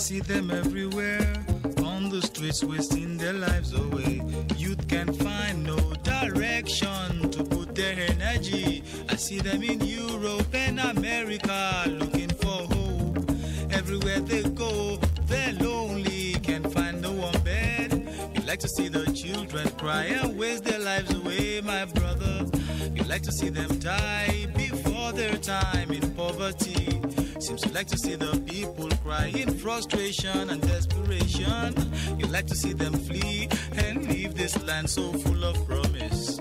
see them everywhere on the streets, wasting their lives away. Youth can find no direction to put their energy. I see them in Europe and America looking for hope. Everywhere they go, they're lonely, can't find no one bed. You like to see the children cry and waste their lives away, my brother. You like to see them die before their time in poverty. Seems you like to see the people cry in frustration and desperation. You like to see them flee and leave this land so full of promise.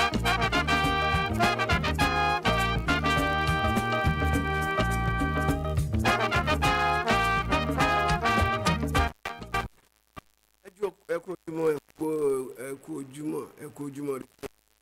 ẹjọ ẹ kú ojúmọ́ ẹ kú ẹ kú ojúmọ́ ẹ kú ojúmọ́ rí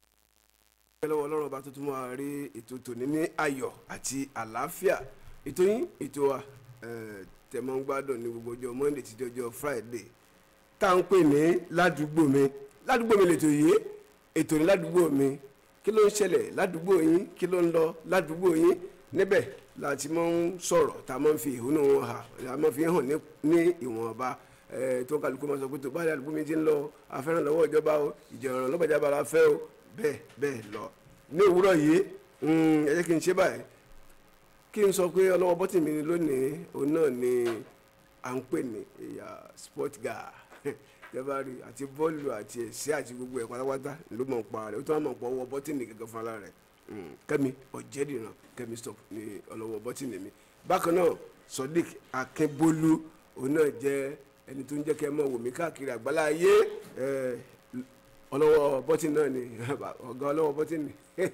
ẹ lọ́wọ́ Ọlọ́run ọba tuntun máa rí ètò tòní ní ayọ̀ àti àlàáfíà ètò yín ètò wa ẹ, tẹ́ máa ń gbádùn ní gbogbo ọjọ́ Monday títí ọjọ́ Friday tá à ń pè ní ládùúgbò mi ládùúgbò mi lètò yìí ètò ní ládùúgbò mi kí ló ń ṣẹlẹ̀ ládùúgbò yín kí ló ń lọ ládùúgbò yín níbẹ̀ láti máa ń sọ̀rọ̀ tá a máa ń fi ìhónú wọn hàn tá a máa fi hàn ní ní ìwọ̀nba ẹ, tó kálukú máa sọ pé tó bá ládùúgbò mi ti ń lọ afẹ́ràn lọ́wọ́ ìjọba o ìjọ̀ràn lọ́wọ́ ìjọba la fẹ́ o bẹ́ẹ̀ bẹ́ẹ̀ lọ ní òwúrọ̀ yìí mm, ẹ jẹ́ kí n ṣe báyìí kí n sọ pé ọlọ́wọ́ bọ́tì mi lónìí òun náà ni à ń pè ní ìyá sport guy jẹba rí àti bọ́ọ̀lù àti ẹ̀sẹ̀ àti gbogbo ẹ̀ pátápátá ló mọ̀ ń pa rẹ̀ ó tún wà mọ̀ ń pa ọwọ́ bọ́tìnì gẹ́gẹ́ fún ara rẹ̀ Mm, kẹ́mi ọ̀jẹ̀dìrán kẹ́mi stop ní ọlọ́wọ́ bọ́tìnì mi bákan náà sodiq akínbólú òun náà jẹ́ ẹni tó ń jẹ́ kẹ́ mọ̀ wò mí káàkiri àgbáláyé ẹ̀, ọlọ́wọ́ bọ́tìnì náà ni ọ̀gá ọlọ́wọ́ bọ́tìnì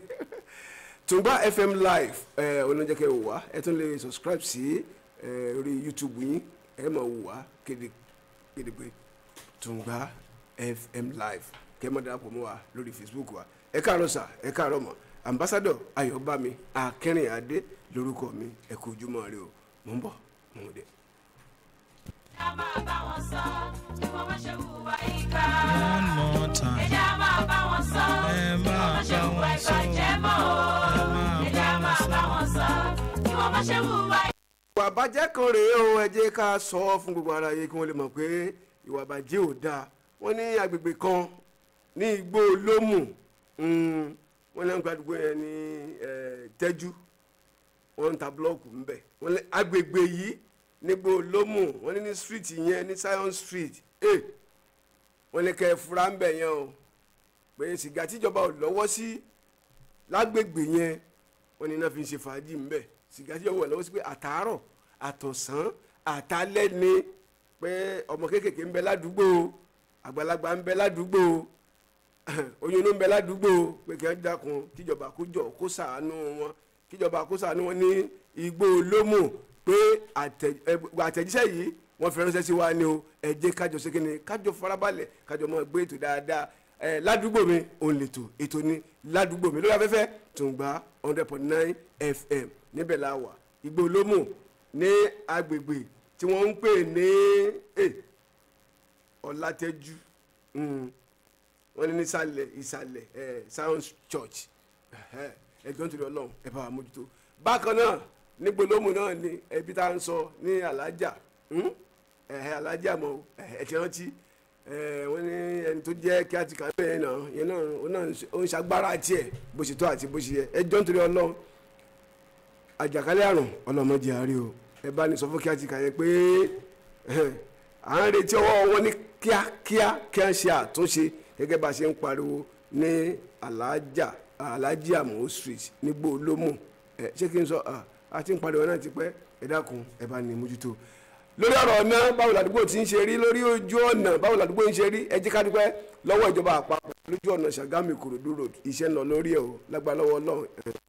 tùngbà fm live ẹ oníjẹkẹ wò wá ẹ tún lè subscribe sí ẹ orí youtube yín ẹ máa wò wá kéde kéde pé tùngbà fm live kẹ mọ darapọ̀ mọ́ wa lórí facebook wa ẹ káàárọ̀ sà ẹ káàárọ̀ mọ́ ambassadọ ayọ̀bámi akẹrìnadé lórúkọ mi ẹ kú ojúmọ́ rẹ o mò ń bọ̀ mò ń dé. Ẹja máa bá wọn sọ, kí wọ́n má ṣe hùwà ìkà. One more time. Ẹja máa bá wọn sọ, Ẹ kí máa wọ́n má ṣe bá hùwà wọn sọ. ìbàjẹ́ mọ́ o. Ẹ máa Ẹja bá wọn máa sọ. bá wọn sọ, kí wọ́n má ṣe hùwà ìwà àbàjẹ́ kan rèé o ẹ jẹ́ ká sọ ọ́ fún gbogbo ara yẹ kí wọ́n lè mọ̀ pé ìwà àbàjẹ́ ò dáa wọ́n ní agbègbè kan ní igbó lómù mm, wọ́n ní àgbàdúgbò yẹn ní eh, tẹ́jú wọ́n ń ta búlọ́ọ̀kù ńbẹ̀ wọ́n ní agbègbè yìí nígbó lómù wọ́n ní ní street yẹn ní Zion street eh, wọ́n ní kẹ́ ẹ fura ńbẹ̀ yẹn o pé sìgá tíjọba ò lọ́wọ́ sí lágbègbè yẹn wọ́n ní náà fi ń ṣe fàájì ńbẹ̀ sìgá tíjọba ò lọ́wọ́ sí pé àtàárọ̀ àtọ̀sán àtàlẹ́ ni pé ọmọ kéékèèké ń bẹ ládùúgbò àgbàlagbà ń bẹ ládùúgbò oyún ló ń bẹ ládùúgbò pé kí wọ́n dákun kíjọba kó jọ kó ṣàánú wọn kíjọba kó ṣàánú wọn ní igbó lómù pé àtẹ- ẹ, àtẹ̀jíṣẹ́ yìí wọ́n fi ránṣẹ́ sí wa ni o ẹ jẹ́ kájọ ṣe kí ni kájọ farabalẹ̀ kájọ máa gbé ètò dáadáa ẹ ládùúgbò mi òun lètò ètò ni ládùúgbò mi lórí afẹ́fẹ́ Tùngbà hundred point nine fm níbẹ̀ la wà igbó lómù ní agbègbè tí wọ́n ń pè ní eh, ọ̀làtẹ́jú mm, wọ́n ní nísàlẹ̀ ìsàlẹ̀ ẹ̀ science church ẹ̀hẹ́, ẹ̀jọ̀ nítorí ọlọ́run ẹ̀ bá wa mójútó bákan náà ní gbólóhùn náà ni ẹbí tá à ń sọ ní alájà mm, ẹ̀hẹ́ alájà mọ́ ẹ̀ ti rántí ẹ̀, wọ́n ní ẹni tó jẹ́ kí á ti kà bẹ́ẹ̀ náà yẹn náà ó náà ń ṣe- ó ń ṣagbára tiẹ̀ bó ṣe tó àti bó ṣe yẹ ẹjọ́ nítorí ọlọ́run àjàkálẹ̀ àrùn ọlọ́mọdé àárẹ̀ o ẹ bá ní sọ fún kí á ti kà yẹn pé ẹhẹ́n, à ń retí ọwọ́ wọn ní kíákíá kí á ṣe àtúnṣe gẹ́gẹ́ bá a ṣe ń pariwo ní alájà alájì àmọ́ street nígbò olómù ẹ ṣé kí n sọ à, a ti ń pariwo náà ti pẹ́ ẹ dákun ẹ bá ní mójútó lórí ọ̀rọ̀ ọ̀nà báwo làdúgbò ti ń ṣe rí lórí ojú ọ̀nà báwo làdúgbò ń ṣe rí ẹ jẹ́ ká dúpẹ́ lọ́wọ́ ìjọba àpapọ̀ lójú ọ̀nà Ṣàgámù Ìkòròdú road iṣẹ́ ń lọ lórí ẹ̀ o lágbára lọ́wọ́ Ọlọ́run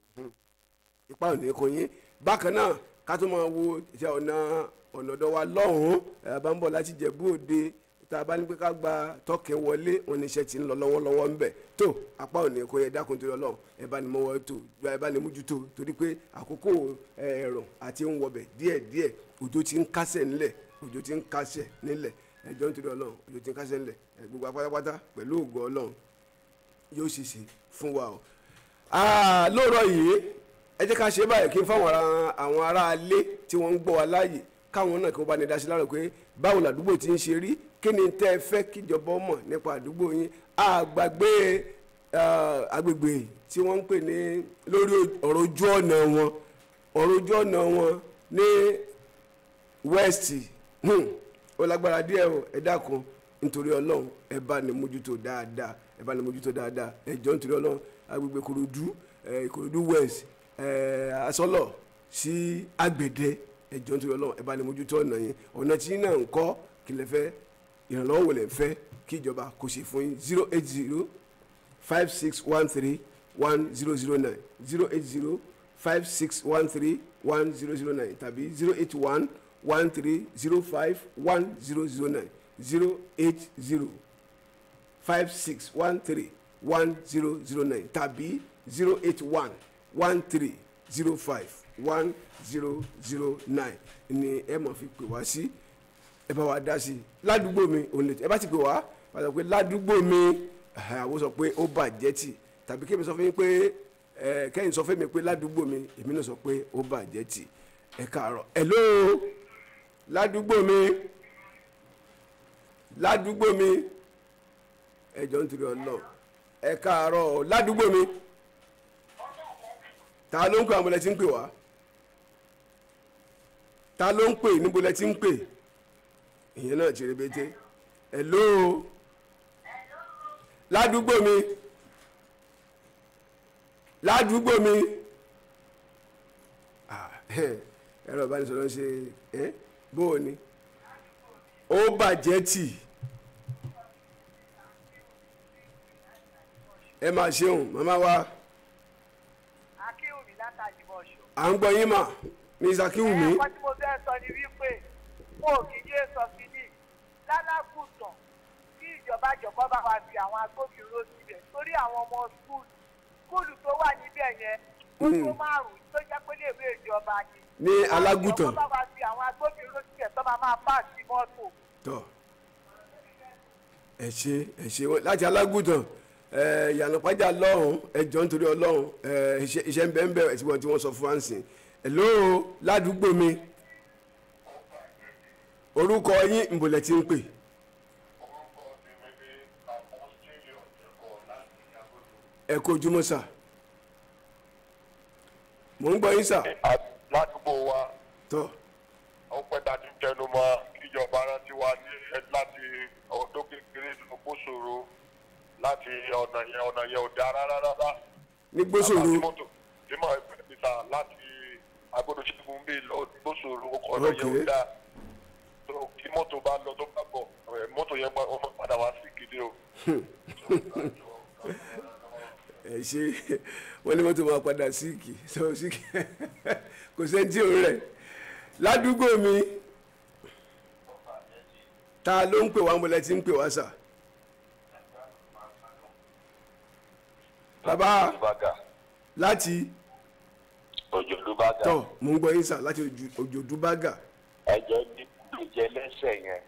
ipa ò ní kò yín bákan náà ká tó máa wo iṣẹ́ ọ̀nà ọ̀nà ọ̀dọ̀ wa lọ́hùn-ún ẹ̀ bá ń bọ̀ láti Jẹ̀bú Òde tá a bá ní pé ká gba tọ́kẹ́ wọlé wọn ní iṣẹ́ tí ń lọ lọ́wọ́lọ́wọ́ ń bẹ̀ tó apá ò ní kò yẹ dákun torí Ọlọ́run ẹ bá ní mọ́wọ́ tó ẹ bá ní mójútó torí pé àkókò ẹ̀rùn àti ń wọbẹ̀ díẹ̀díẹ̀ òjò ti ń kásẹ̀ ńlẹ̀ òjò ti ń kásẹ̀ nílẹ̀ ẹjọ́ nítorí Ọlọ́run òjò ti ń kásẹ̀ ńlẹ̀ ẹ, gbogbo apátápátá pẹ̀lú ògo Ọlọ́run yóò ṣèṣe fún wa o. Ah, lóòrọ̀ yìí ẹ jẹ́ ká ṣe báyìí kí n fáwọn ará àwọn ará alé tí wọ́n ń gbọ́ wa láàyè káwọn náà kí wọ́n bá ní dá sí lára pé báwo làdúgbò ti ń ṣe rí kí ni tẹ́ ẹ fẹ́ kíjọba mọ̀ nípa àdúgbò yín àgbàgbé eh, agbègbè tí wọ́n ń pè ní lórí ọ̀rọ̀ ojú ọ̀nà wọn ọ̀rọ̀ ojú ọ̀nà wọn ní west hmm, ó lágbára díẹ̀ o ẹ dákun nítorí ọlọ́run ẹ bá ní mójútó dáadáa ẹ bá ní mójútó dáadáa ẹ jọ nítorí ọlọ́run agbègbè korodu ẹ korodu west ẹ asọ́lọ̀ sí agbèdẹ ẹ jọ nítorí ọlọ́run ẹ bá ní mójútó ọ̀nà yẹn ọ̀nà tí náà ń kọ́ kí lẹ fẹ́ ìrànlọ́wọ́ wò lẹ fẹ́ kí ìjọba kò ṣe fún yín zero eight zero five six one three one zero zero nine zero eight zero five six one three one zero zero nine tàbí zero eight one one three zero five one zero zero nine zero eight zero five six one three one zero zero nine tàbí zero eight one one three zero five one zero zero nine ni ẹ máa fi pè wá sí ẹ bá wa dá sí i ládùúgbò mi òun lè ẹ bá ti pè wá wá sọ pé ládùúgbò mi ẹhẹ, àwọn sọ pé ó bàjẹ́ tì tàbí kí èmi sọ fún yín pé ẹ kẹ́yìn sọ fún mi pé ládùúgbò mi èmi náà sọ pé ó bàjẹ́ tì ẹ káàárọ̀ hello ládùúgbò mi ládùúgbò mi ẹ jọ ń tiri ọlọ ẹ káàárọ̀ ládùúgbò mi ta ló ń pè àwọn ọmọlẹ tí ń pè wá ta ló ń pè níbo lẹ ti ń pè ìyẹn náà ti rebete hello ládùúgbò mi ládùúgbò mi Ah, ẹ̀rọ ìbánisọ̀rọ̀ ṣe ẹ́ bó o ní ó bàjẹ́ tì ẹ máa ṣeun màmá wa akínwùmí látàjì bọ̀ṣọ. à ń gbọ́ yín mà ní ìsàkíwùmí ẹ̀kọ́ tí mo fẹ́ sọ ni wípé wọn ò kì í yé sọ kínní lálákùtàn kí ìjọba jọ̀kọ́ bá wa fi àwọn agbófinró síbẹ̀ torí àwọn ọmọ skul skúlù tó wà níbẹ̀ yẹn ó tó márùn-ún tó jẹ́ pé léèwé ìjọba ni. ní alágùtàn ìjọba bá wa fi àwọn agbófinró síbẹ̀ tó máa máa pàṣẹ mọ́tò. tọ ẹ ṣe ẹ ṣe wọn láti alágùtàn ẹ yànnà pàjá lọ́hùn ẹ jọ nítorí ọlọ́hùn ẹ iṣẹ́ iṣẹ́ ń bẹ ń bẹ ẹ ti wọ́n tí wọ́n sọ fún wa ń sìn hello ládùúgbò mi orúkọ yín ìbòlẹ̀ tí ń pè ẹ kó ojúmọ́ sà mò ń gbọ́ yín sà ládùúgbò wa tọ ó pẹ́ dájú tẹnu mọ́ kíjọba rántí wa ní láti ọdún kékeré tó kó ṣòro láti ọ̀nà yẹn ọ̀nà yẹn ò dáa rárá rárá. ní gbósòrò Àbá tí mọ́tò tí mọ̀ ẹgbẹ́ mi ta láti agbódò ṣẹ́gun bíi lọ gbósòrò ọ̀nà yẹn ò Okay. dáa. tó kí mọ́tò bá lọ tó bá bọ̀ ẹ̀, mọ́tò yẹn máa ọmọ padà wá sí gidi o. ẹ ṣe wọn ní mọ́tò máa padà síìkì sọ síìkì kò sẹ́ni tí ò rẹ̀ ládùúgbò mi ta ló ń pè wá mọ́lẹ́ tí ń pè wá sà bàbá Olùbàgà láti òjò Olùbàgà tọ mò ń gbọ́ yín sà láti Ojú- òjòdú bágà ẹ̀jẹ̀ níjẹ̀ lẹ́sẹ̀ yẹn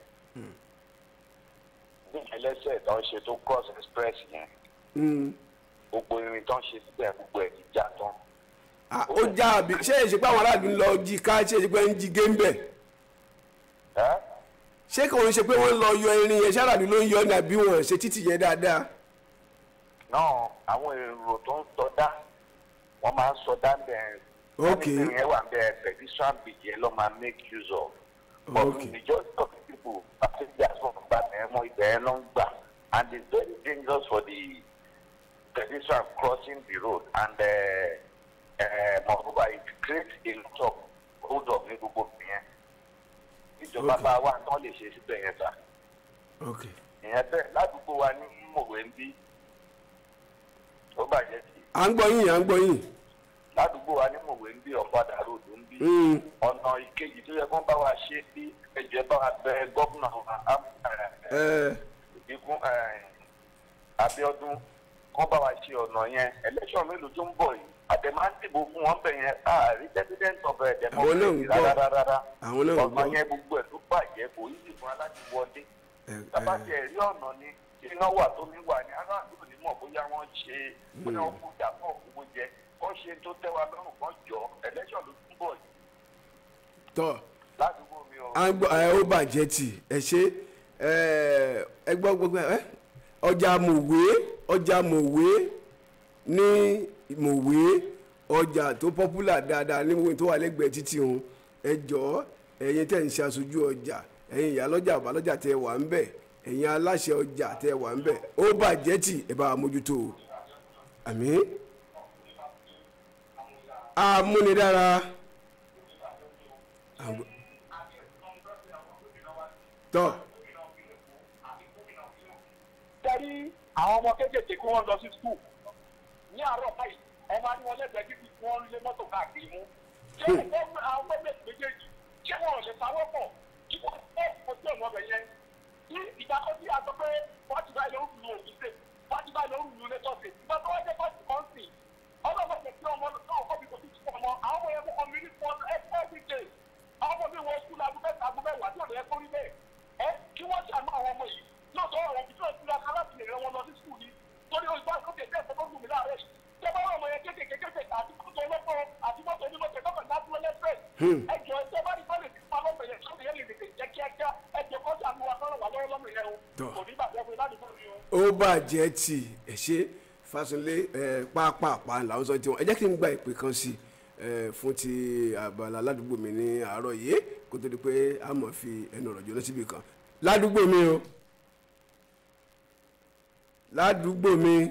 níjẹ̀ lẹ́sẹ̀ tó ń ṣe tó cross express yẹn Mm. gbogbo irin tó ń ṣe síbẹ̀ gbogbo ẹ̀ ti já tán. Ah, ó já àbí ṣé èsì pé àwọn aráàlú ń lọ jí ká ṣé èsì pé ń jí géńbẹ̀ ẹ́ ṣé kò ń ṣe pé wọ́n ń lọ yọ irin yẹn ṣáàràlú ló ń yọ ní àbí wọn ṣe títì yẹn dáadáa náà àwọn èrò tó ń sọdá wọ́n máa ń sọdá bẹ́ẹ̀ Ok. irin yẹn wà bẹ́ẹ̀ pedestrian bridge yẹn ló máa make use of. Ok. but majority of the people passengers wọn gba mẹ́mọ́ ibẹ̀ yẹn ló ń gbà and it's very dangerous for the pedestrian crossing the road and uh, uh, moreover it creates a lot of hold up ní gbogbo yẹn ìjọba Ok. bá wà tán lè ṣe síbẹ̀ yẹn sá ok ìyẹn bẹ́ẹ̀ ládùúgbò wa ní mòwe ń bí ó bàjẹ́ sí à ń gbọ́ yín à ń gbọ́ yín ládùúgbò wa ní mòwe ń bí ọ̀padà ròdù ń bí Mm. ọ̀nà ìkejì tó yẹ kó bá wa ṣe bí ẹ̀jẹ̀ bá wa bẹ gómìnà wa á- ẹ̀, ẹ ikú ẹ̀, Abíọ́dún kó bá wa ṣe ọ̀nà yẹn election mélòó tó ń bọ̀ yìí àdèmá ń dìbò fún wọn bẹ̀ yẹn àárí president of ẹ̀ Àwọn náà ń democracy gbọ́. rárá rárá Àwọn náà ń ọ̀nà gbọ́. yẹn gbogbo ẹ̀ ló bàjẹ́ kò yí sì fún wa láti wọlé ẹ bàbá ẹ tiẹ̀ rí ọ̀nà ni iná wà tómi wà ní aráàlú ò ní mọ̀ bóyá wọ́n ṣe bóyá wọ́n kú dàpọ̀ owó jẹ kó ṣe tó tẹ́ wa lọ́rùn kan jọ election ló túbọ̀ yìí tọ ládùúgbò mi à ń gbọ́ ẹ ó bàjẹ́ tì ẹ ṣe ẹ ẹ gbọ́ gbogbo ẹ ọjà mòwe ọjà mòwe ní mòwe ọjà tó popular dáadáa ní gbogbo tó wà lẹ́gbẹ̀ẹ́ títì òun ẹ jọ̀ọ́ ẹ̀yin tẹ̀ ń ṣe aṣojú ọjà ẹ̀yin ìyálọ́jà àbálọ́jà tẹ wà ń bẹ̀ ẹ̀yin aláṣẹ ọjà tẹ wà ń bẹ̀ ó bàjẹ́ tì ẹ bá wa mójútó o àmín amúnidára àgbẹ̀- tọ́ tẹ́rí àwọn ọmọ kéékèèké kí wọ́n lọ sí skul ní àárọ̀ báyìí ọmọ ní wọn lẹ́gbẹ̀ẹ́ títí kí wọ́n lé mọ́tò káàkiri mú. ṣé ẹgbẹ́ àwọn gọ́ọ̀mẹ̀tì méjèèjì ṣé wọn ò lè sáwọ́ pọ̀ kí wọ́n fẹ́ ojú ọ̀nà ọbẹ̀ yẹn. ní ìdákọ́sí àtọ́ pé wọ́n ti bá ilé òrùn lu òbí sè wọ́n ti bá ilé òrùn lu lẹ́tọ̀ sè ìgbà tó wá jẹ́ fọ́ọ̀tì kan sìn ọlọ́mọ tẹ̀ sí ọmọ náà kọ́ bí kò sí fún ọmọ àwọn ọmọ yẹn mú community fund every day àwọn ọmọ mi wọ skul aago mẹ́ta aago mẹ́wàá tí ò lè kórí bẹ́ẹ̀ ẹ kí wọ́n ṣàánú àwọn ọmọ yìí lọ́sọ̀ àwọn òbí tó ń tura aláàbì lè rẹ wọn lọ sí skul ni torí o ìgbà kókè tẹ́ ẹ̀fọ́ tó gùn mí láàárẹ̀ yìí tẹ́ bá wọn ọmọ yẹn kékèké kékèké àti mọ́tò ọlọ́pọ̀ àti mọ́tò onímọ̀tò ẹ̀kọ́ náà dúró lẹ́sẹ̀ ẹ jọ ẹ tẹ́ bá ní bọ́ọ̀lù ìfipá lọ́mọ yẹn sọ́dọ̀ yẹn lè tètè jẹ́ kíákíá ẹ jọ kọ́ sí àmúwa kọ́rọ̀ wà lọ́wọ́ lọ́mọ yẹn o Tọ́. kò ní bàjẹ́ fún ládùúgbò mi o. ó bàjẹ́ tì ẹ ṣe Fáṣọlé ẹ pápápá làwọn sọ tiwọn ẹ jẹ́ kí n gba ìpè kan sí ẹ fún ti àbàlà ládùúgbò mi ní àárọ̀ yìí kó tó di pé a mọ̀ fi ẹnu ọ̀rọ̀ jóná síbi kan ládùúgbò mi o ládùúgbò mi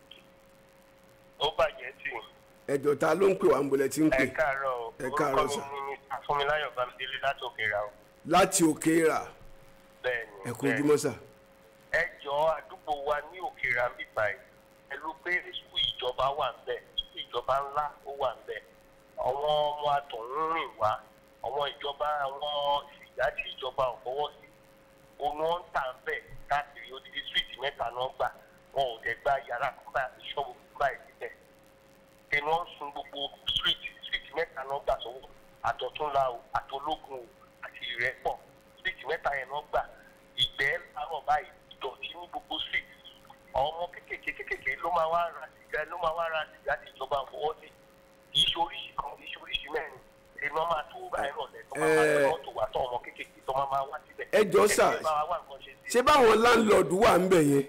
ó bàjẹ́ tì ẹjọ́ ta ló ń pè wá ń bolẹ̀ tí ń pè ẹ káàárọ̀ o Ẹ káàárọ̀ orúkọ sà. mi ni afúnmiláyọ̀ bámidélé láti òkèèrà o láti òkè rà bẹ́ẹ̀ ni ẹ kú bẹ́ẹ̀ ni. ojúmọ́ sà ẹ jọ àdúgbò wa ní òkèèrà ń bíbá ẹ pẹ̀lú pé sùkúù ìjọba wà ń bẹ̀ sùkúù ìjọba ńlá ó wà ń bẹ̀ àwọn ọmọ àtọ̀hún rìn wá àwọn ìjọba àwọn ìsìgá tí ìjọba ò fọwọ́ sí òun wọn ń tà ń bẹ̀ káàkiri odidi síríìtì mẹ́ta náà gbà wọn ò dẹ̀ gba yàrá kúbà ìṣọ́bù kúbà ìsílẹ̀ ẹni wọn ń sun gbogbo síríìtì síríìtì mẹ́ta náà gbà sọ́wọ́ àtọ̀túnla o àtológun o àti ìrẹ́pọ̀ síríìtì mẹ́ta yẹn náà gbà ìgbẹ́ láàárọ̀ báyìí ìdọ̀tí ní gbogbo síríìtì àwọn ọmọ kékèké kékèké ló máa wá ra sìgá ló máa wá ra sìgá tí ìjọba fọwọ́ sí kì í ṣe oríṣi kan kì í ṣe oríṣi mẹ́rin èmi wọn máa tó báyìí rọ̀lẹ́ tó máa máa Ẹ- lọ mọ́tò wá tó ọmọ kékèké tó máa máa wá síbẹ̀ Ẹ jọ̀ọ́ sà, Ẹ bá wa wá nǹkan ṣe sí i. ṣé báwọn láńlọ́ọ̀dù wà ń bẹ̀ yẹn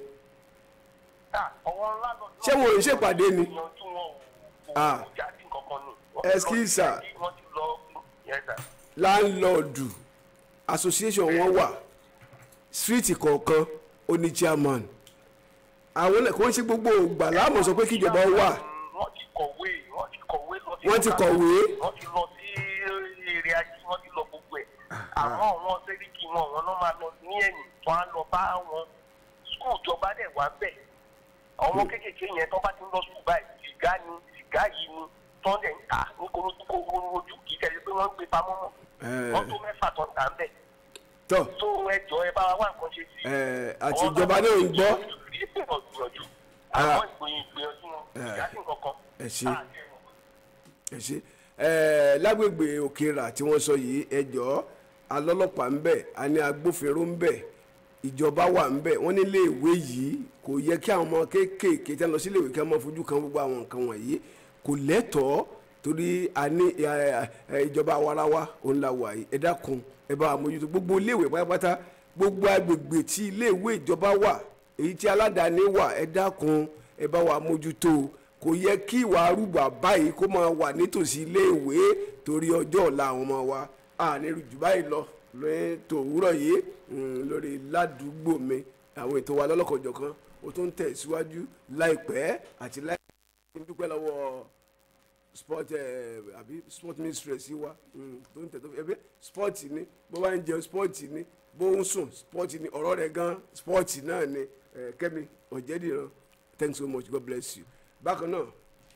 Ah, àwọn ńlá lọ- Ṣé wọn ò ń ṣèpàdé ni? Ìyanjú wọn ò- Ah. kò jáde kankan nù. Excuse, sir. wọ́n ti lọ Yes, sir. láńlọ́ọ̀dù association wọn wà street kọ̀ọ̀kan ó ní chairman àwọn kò ń ṣe gbogbo ògbà láàmú sọ pé kíjọba wà wọ́n ti kọ̀wé wọ́n ti kọ̀wé lọ sí Wọ́n ti kọ̀wé? wọ́n ti lọ sí èrè ajé wọ́n ti lọ gbogbo ẹ̀ àmọ́ àwọn sẹ́ríkì wọn wọn náà máa lọ ní ẹ̀yìn wọn á lọ bá wọn skul ìjọba dẹ̀ wá bẹ̀ àwọn kéékèèké yẹn tó bá ti ń lọ skul báyìí sìgá ni sìgá yìí ni tó ń dẹ̀ ń tà ní korokó ojú kì í tẹ̀lé pé wọ́n ń gbé pamọ́ mọ́ Eh. wọ́n tó mẹ́fà tó ń tà ń bẹ̀ tọ́ tó ẹjọ́ ẹ bá wa wá nǹkan ṣe sí i. Eh, àti ìjọba náà ń gbọ́. gbìyànjú àwọn ìgbìyànjú ìgbìyànjú wọn Eh. ìyá sí nǹkan kan. ẹ ṣe Ah, ẹ mọ̀. ẹ ṣe ẹ lágbègbè òkèèrà tí wọ́n sọ yìí ẹjọ́ alọ́lọ́pàá ń bẹ̀ a ní agbófinró ń bẹ̀ ìjọba wà ń bẹ̀ wọ́n nílé ìwé yìí kò yẹ kí àwọn ọmọ kéékèèké tí wọ́n lọ sílé ìwé kí wọ́n máa fojú kan gbogbo àwọn nǹkan wọ̀nyí kò lẹ́tọ̀ọ́ torí a ní ẹ, ẹ, ìjọba awarawa òun la wà yìí ẹ dákun ẹ bá wa mójútó gbogbo iléèwé pátápátá gbogbo agbègbè tí iléèwé ìjọba wà èyí tí aládàáni wà ẹ dákun ẹ bá wa mójútó kò yẹ kí ìwà arúgbó báyìí kó máa wà nítòsí iléèwé torí ọjọ́ ọ̀la àwọn ọmọ wa àní jù báyìí lọ lóyún tòwúrọ̀ yìí mm, lórí ládùúgbò mi àwọn ètò wa lọ́lọ́kọ̀jọ̀kan ó tún tẹ̀ síwájú láìpẹ́ àti láìpẹ́ dúpẹ́ lọ́wọ́ sport ẹ àbí sport mistress wa mm, tó ń tẹ̀ tó fi ẹbí sport ni bó bá ń jẹun sport ni bó ń sùn sport ni ọ̀rọ̀ rẹ̀ gan sport náà ni ẹ, Kẹ́mi Ọ̀jẹ̀dìran thanks so much God bless you bákan náà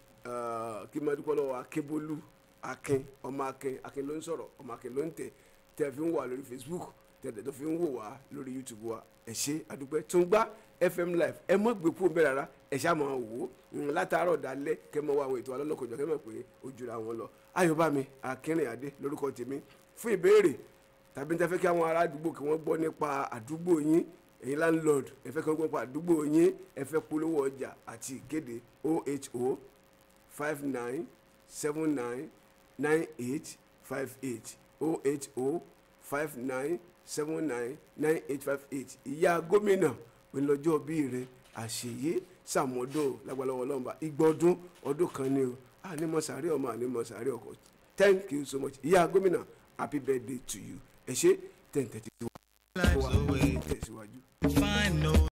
eh, kí n máa dúpẹ́ lọ́wọ́ Akébólú Akin ọmọ Akin Akin ló ń sọ̀rọ̀ ọmọ Akin ló ń tẹ̀ tẹ̀ fi ń wà lórí Facebook tẹ̀ tẹ̀ tó fi ń wò wá lórí YouTube wa ẹ ṣé àdúpẹ́ tó ń gbá FM live ẹ mọ̀ gbé kúrò bẹ́ẹ̀ rárá ẹ ṣáà máa wò ó Mm, látàárọ̀ dalẹ́ kẹ́ mọ̀ wá àwọn ètò alọ́lọ́kọ̀jọ́ kẹ́ mọ̀ pé ó jura wọn lọ Ayọ̀bámi Akínrìnàdé lórúkọ tèmi fún ìbéèrè tàbí tẹ́ fẹ́ kí àwọn ará àdúgbò kí wọ́n gbọ́ nípa àdúgbò yín ẹ̀yin landlord ẹ fẹ́ kí wọ́n gbọ́ nípa àdúgbò yín ẹ fẹ́ polówó ọjà àti ìkéde oho five nine seven nine nine eight five eight oho five nine seven nine nine eight five eight ìyá gómìnà ìlọjọ́ bí rẹ àṣeyé sàmọ́dọ̀ lágbàlọ́wọ́ lọ́nba ìgbọ́dún ọdún kan ni o ànímọ̀sáré ọmọ ànímọ̀sáré ọkọ thank you so much ìyá gómìnà happy birthday to you ẹ ṣe ten thirty two lives away. tẹ̀síwájú. Find no